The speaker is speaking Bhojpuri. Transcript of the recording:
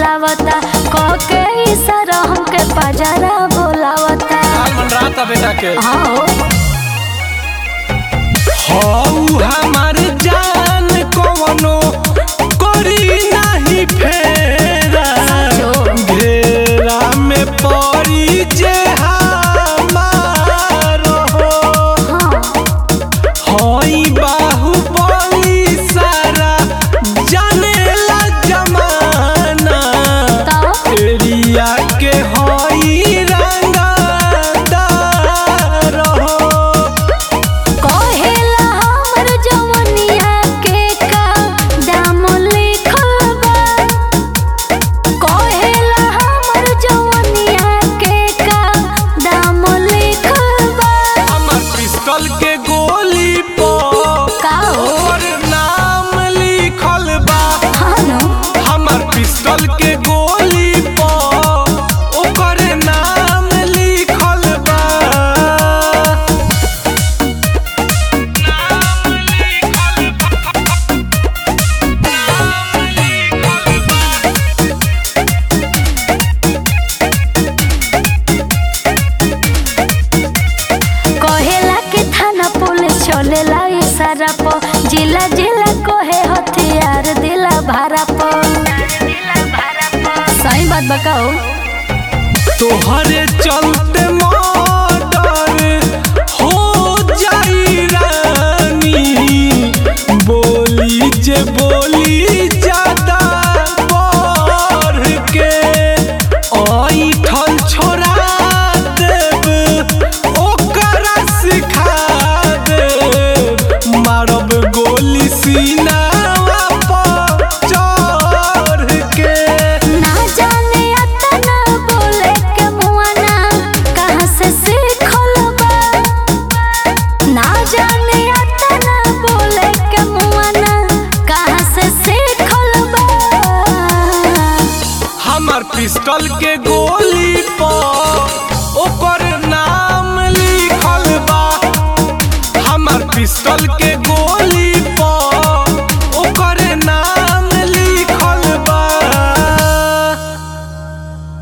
बोलावता कह के इशारा हमके पजरा बोलावता हाल मन रहा बेटा के हाँ हो हऊ हमार जान कवनो करी नाही फेरा साचो। घेरा में पड़ी जे हमार हो हाँ हई बाहुबली सारा जानेला जमाना तो एरिया के हई रंगदार हो कहेला हमर जवनिया के का दाम लिखल बा कहेला हमर जवनिया के का दाम लिखल बा हमर पिस्टल के गोली पर का हो और नाम लिखल बा हाँ नो हमर पिस्टल के गोली पर ओकर नाम लिखल बा कहेला के थाना पुलिस चलेला इशारा प जिला जिला कहे हथियार दिला भारा प सही बात बताओ तोहरे चलते मर्डर हो जाई रानी बोली जे बोली ज्यादा बढ़ के ऐठल छोड़ा देब ओकरा सिखा देब मारब गोली सीनावा पर चढ़ के ना जाने अतना बोले के मुआना कहाँ से सीखल बा ना जाने अतना बोले के मुआना कहाँ से सीखल बा हमर पिस्टल के गोली पर ओकर नाम लिखल बा हमर पिस्टल के गोली